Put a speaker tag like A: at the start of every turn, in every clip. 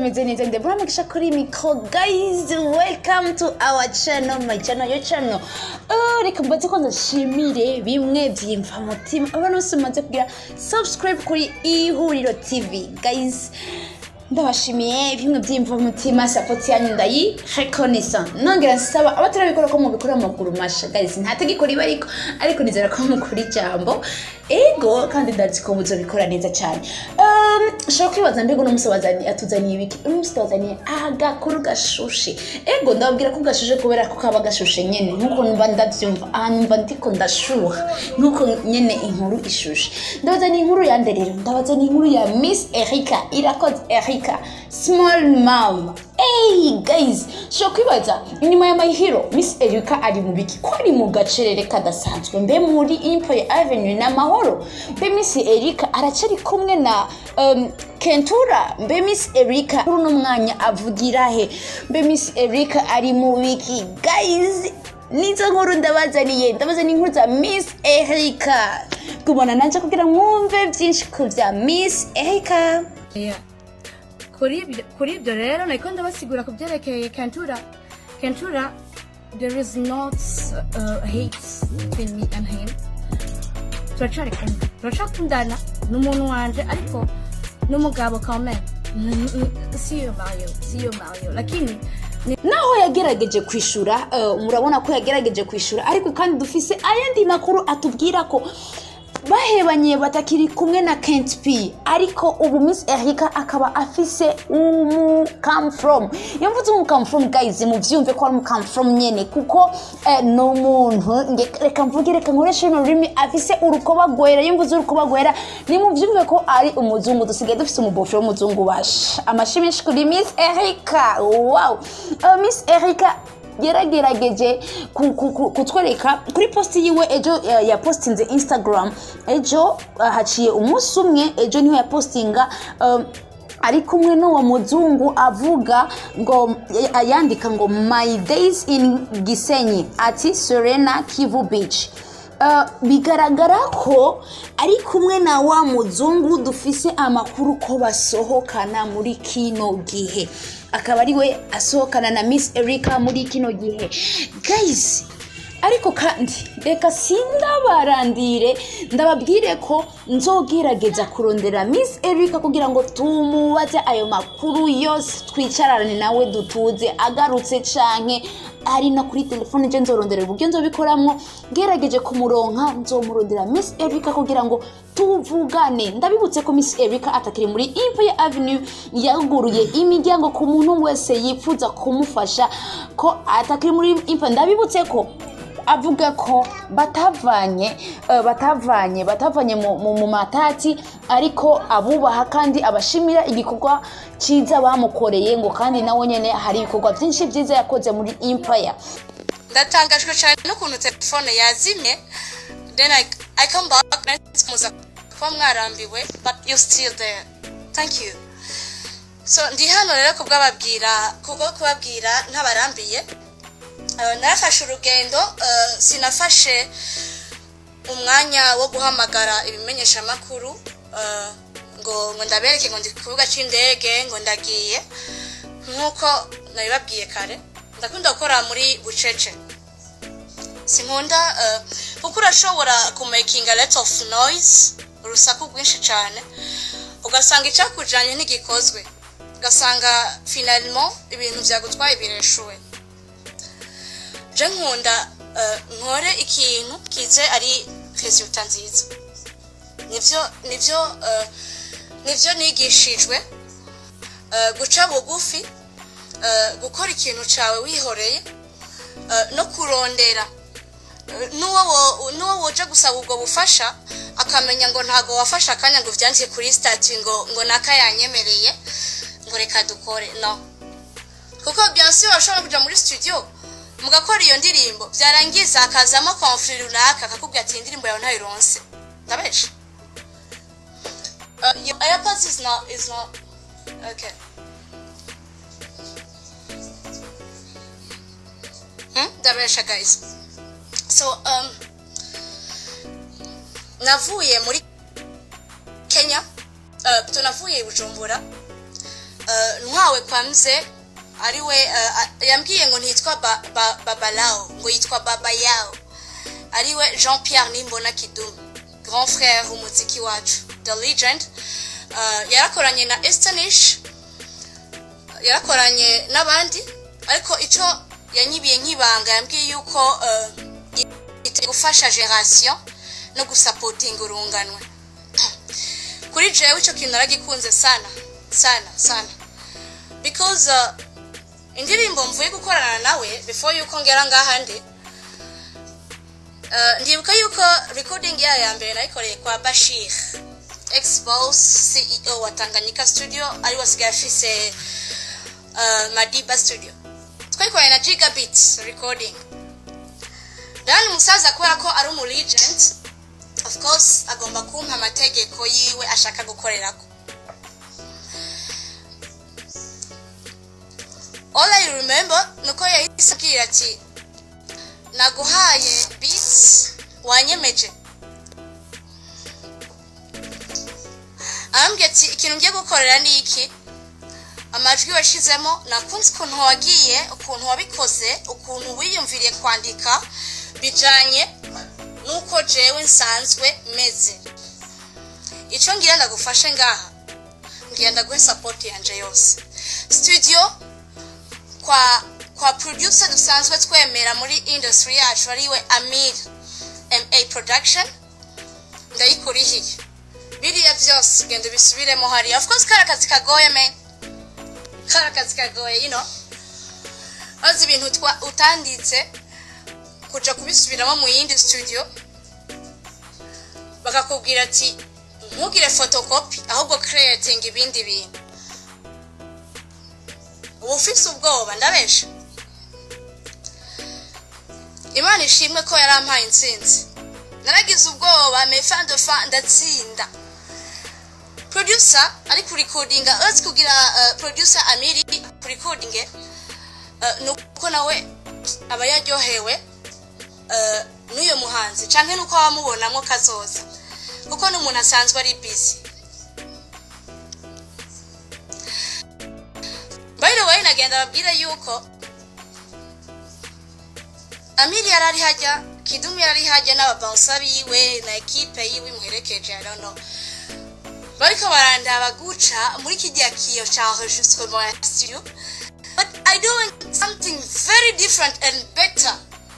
A: meze neza ndebura mugisha kuri mikro guys welcome to our channel my channel your channel oh, reka mbaze ko ndashimire bimwe byimva mutima abantu bose mumaze kugira subscribe kuri ihuriro tv guys ndabashimiye bimwe byimva mutima support yanyu ndayi reconnaissant nongera nsaba abatarabikora ko mubikora amaguru masha guys nta tegeko riba ariko ariko nizera ko mukora ijambo ego kandi ndazi ko muzobikora neza cyane um, ushobora kwibaza mbega uno munsi wazanye atuzaniye ibiki uno munsi tuzaniye agakuru gashushe ego ndababwira ko gashushe kubera ko kaba gashushe nyene nkuko numva ndavyumva aha numva ndiko ndashuha nkuko nyene inkuru ishushe ndabazaniye inkuru yande rero ndabazaniye inkuru ya miss erika irakoze erika small mom Hey guys, sho kwibaza inyuma ya My Hero Miss Erika ari mu biki ko ari mu gacerere kadasanzwe mbe muri Empire Avenue na Mahoro mbe Miss Erika aracari kumwe na um, Kentura mbe Miss Erika uno mwanya avugira he mbe Miss Erika ari mu biki guys nizo nkuru ndabazaniye ndabazaniye inkuru za Miss Erika gumana nanje kugira mwumve byinshi ku bya Miss Erika
B: Yeah. kuri ibyo- kuri ibyo rero nariko ndabasigura ku byerekeye kentura kentura there is not uh, hate between me and him turacari kumwe turacakundana ni umuntu wanje ariko n'umugabo kame siyo mayo siyo mayo lakini ni
A: naho yagerageje kwishura eh, murabona ko yagerageje kwishura ariko kandi dufise ayandi makuru atubwira ko bahebanye batakiri kumwe na Kent P ariko ubu Miss Erika akaba afise umu come from iyo mvuze umu come from guys muvyumve ko ari umu come from nyene kuko eh, ni umuntu nge- reka mvuge reka nkoreshe runo rurimi afise urukoba gwera iyo mvuze urukoba gwera nimuvyumve ko ari umuzungu dusigaye dufise umubofero w'umuzungu basha amashi menshi kuri Miss Erika wow uh, Miss Erika yaragerageje ku- ku- ku- kutwereka kuri posti yiwe ejo eh, yapostinze instagram ejo eh, haciye umunsi umwe ejo niho yapostinga um, ari kumwe n'uwo muzungu avuga ngo eh, yandika ngo my days in gisenyi ati serena kivu beach Uh, bigaragara ko ari kumwe na wa muzungu dufise amakuru ko basohokana muri kino gihe akaba ari we asohokana na miss erika muri kino gihe guys ariko kandi reka sindabarandire ndababwire ko nzogerageza kurondera miss erika kugira ngo tumubaze ayo makuru yose twicarane nawe dutuze agarutse canke ari no kuri telefone je nzorondera uburyo nzobikoramwo ngerageje kumuronka nzomurondera miss erika kugira ngo tuvugane ndabibutse ko miss erika atakiri muri empire avenue yaguruye imiryango ku muntu wese yifuza kumufasha ko atakiri muri empire ndabibutse ko avuga ko batavanye eh, batavanye batavanye mu, mu, mu matati ariko abubaha kandi abashimira igikorwa cyiza bamukoreye ngo kandi nawe nyene hari ibikorwa byinshi byiza yakoze muri empire
C: ndatangajwe cyane n'ukuntu telefone yazimye then I, I come back muza kuba mwarambiwe but you still there thank you so ndi hano rero kubwababwira kubwo kubabwira ntabarambiye Uh, narafashe urugendo uh, sinafashe umwanya wo guhamagara ibimenyeshamakuru uh, ngo ngo ndabereke ngo ndi ku kibuga cy'indege ngo ndagiye nk'uko nabibabwiye kare ndakunda gukora muri bucece sinkunda uh, kuko urashobora kumakinga let of noise urusaku rwinshi cyane ugasanga icyakujanye ntigikozwe ugasanga finalement ibintu byagutwaye bireshuwe je nkunda uh, nkore ikintu kize ari resulta nziza nivyo nivyo uh, nivyo nigishijwe uh, guca bugufi uh, gukora ikintu cawe wihoreye uh, no kurondera Uh, n'uwo wo- n'uwo woje gusaba ubwo bufasha akamenya ngo ntago wafashe akanya ngo uvyandike kuri stati ngo ngo naka yanyemereye ngo reka dukore no kuko bien sûr urashobora kuja muri studio mugakora iyo ndirimbo byarangiza hakazamo conflit runaka akakubwira ati iyi ndirimbo yawe ntayironse ndabesha uh, your airpods is not is not okay hmm? ndabesha guys so um, navuye muri kenya uh, tunavuye i bujumbura eh, ntwawe kwa mze ariwe eh, a- yambwiye ngo ntitwa ba- ba- babalao ngo yitwa babayao ariwe jean pierre nimbona kidumu grand frère w'umuziki wacu the legend Eh, yarakoranye na estanish yarakoranye n'abandi ariko icyo yanyibiye nk'ibanga yambwiye yuko eh, yiteguye gufasha generation no gusapotinga urunganwe kuri jewe icyo kintu naragikunze sana sana sana because uh, indirimbo mvuye gukorana nawe before yuko ngera ngaha ndi uh, ndibuka yuko recording yayo ya mbere nayikoreye kwa bashir expos ceo wa tanganyika studio ari wasigaye afise uh, madiba studio twayikoranye na gigabit recording dan umusaza kubera ko ari umu legend of course agomba kumpa amategeko yiwe ashaka gukorerako all i remember nuko yahise abwira ati naguhaye beats wanyemeje arambwira ati ikintu ngiye gukorera ni iki amajwi washyizemo nakunze ukuntu wagiye ukuntu wabikoze ukuntu wiyumviriye kwandika bijyanye n'uko jewe nsanzwe meze icyo ngira ndagufashe ngaha ngira ndaguhe sapoti yanje yose studio kwa kwa producer dusanzwe twemera muri industry yacu ariwe amir ma production ndayikurihiye biriya byose genda ubisubiremo hariya of course kari akazi kagoye me kari akazi kagoye you know azi ibintu twa- utanditse kuja kubisubiramo mu yindi studio bakakubwira ati ntugire photocopy ahubwo creating ibindi bintu uba ufise ubwoba ndabesha imana ishimwe ko yarampaye intsinzi naragize ubwoba mefa de fa ndatsinda producer ari kurikodinga uretse kugira uh, producer amiri kurikodinge uh, ni uko nawe aba yaryohewe uh, n'uyo muhanzi canke nuko wamubonamo kazoza kuko n'umuntu asanzwe ari busy by the way nagenda babwire yuko amiri yari ari hajya kidumu yari ari hajya n'ababansa biwe na ekipe yiwe imuherekeje i don't know bariko barandaba guca muri kijya kiyo ca enregistrement ya studio but i doing something very different and better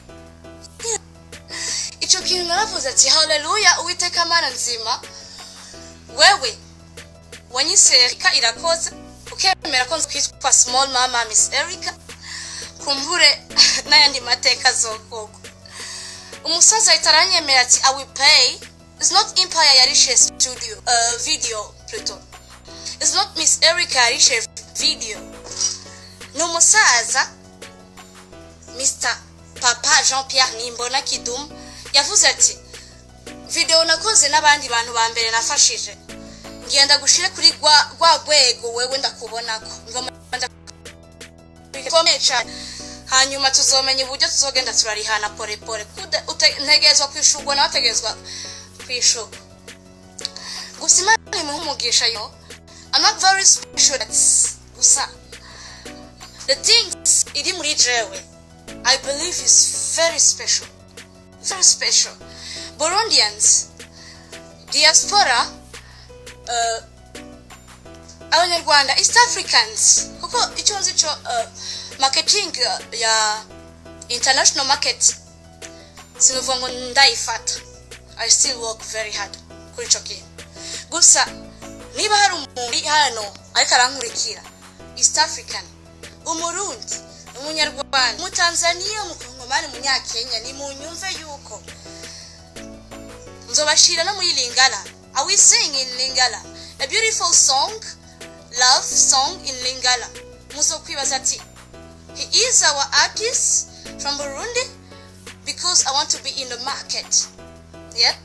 C: ico kintu naravuze ati haleluya uwiteka mana nzima wewe wanyise erika irakoze ukemera ko nzkwitwa small mama miss erica kumbure n'ayandi mateka azokorwa umusaza ahita aranyemera ati i will pay It's not Empire yarishe studio uh, video pluto It's not Miss Erica yarishe video ni umusaza Mr Papa Jean Pierre Nimbona Kidum yavuze ati video nakoze n'abandi bantu ba mbere nafashije ngenda gushire kuri rwa rwa rwego wewe ndakubonako ngoma ndakomeye cyane hanyuma tuzomenya uburyo tuzogenda turarihana pore pore Kude- ute- ntegerezwa kwishurwa nawe ategerezwa kwishurwa gusa imana imuha umugisha yo I'm not very special that's gusa the things iri muri jewe I believe is very special very special Burundians diaspora uh, abanyarwanda east africans kuko icyo nzi cyo uh, marketing uh, ya international market sinuvuga ngo ndayifata i still work very hard kuri icyo kintu gusa niba hari umuntu uri hano ariko arankurikira east african umurundi umunyarwanda umutanzaniya umukongomani umunyakenya ni mu nyumve yuko nzobashira no muri lingala i will sing in lingala a beautiful song love song in lingala muzokwibaza ati he is our artist from burundi because i want to be in the market yeah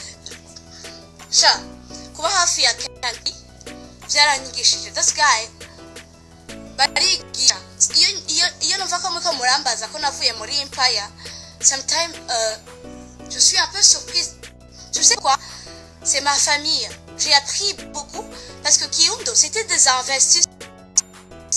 C: sha kuba hafi ya kandi byaranyigishije this guy barigisha iyo iyo iyo numva ko muriko murambaza ko navuye muri empire sometime uh, je suis un peu surprise tu sais quoi c'est ma famille j'ai appris beaucoup parce que Kiundo c'était des investisseurs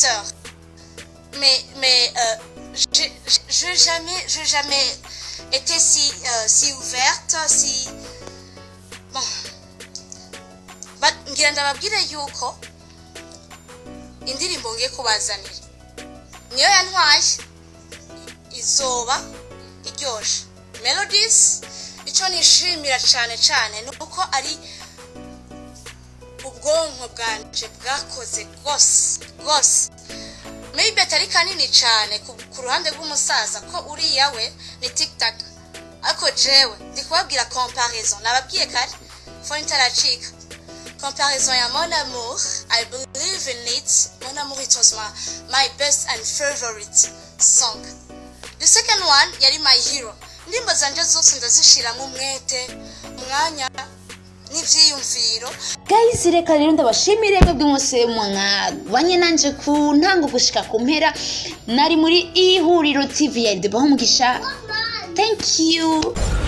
C: acteur. Mais, mais euh, j'ai j'ai jamais, j'ai jamais été si, euh, si ouverte, si... Bon. But ngira ndababwire yuko indirimbo ngiye kubazanira niyo yantwaye izoba iryoshe melodies icyo nishimira cyane cyane ni uko ari ubwonko bwanje bwakoze rwose rwose maybe atari kanini cyane ku, ku ruhande rw'umusaza ko uriya we ni tiktak ariko jewe ndi kubabwira comparaison nababwiye kare phone itaracika comparaison ya mon amour i believe in it mon amour it was my, my best and favorite song the second one yari my hero indirimbo zanje zose ndazishiramo umwete umwanya n'ivyiyumviro
A: guys reka rero ndabashimire mwebwe mwese mwabanye nanje ku ntango gushika ku mpera nari muri ihuriro tv ya debaho umugisha thank you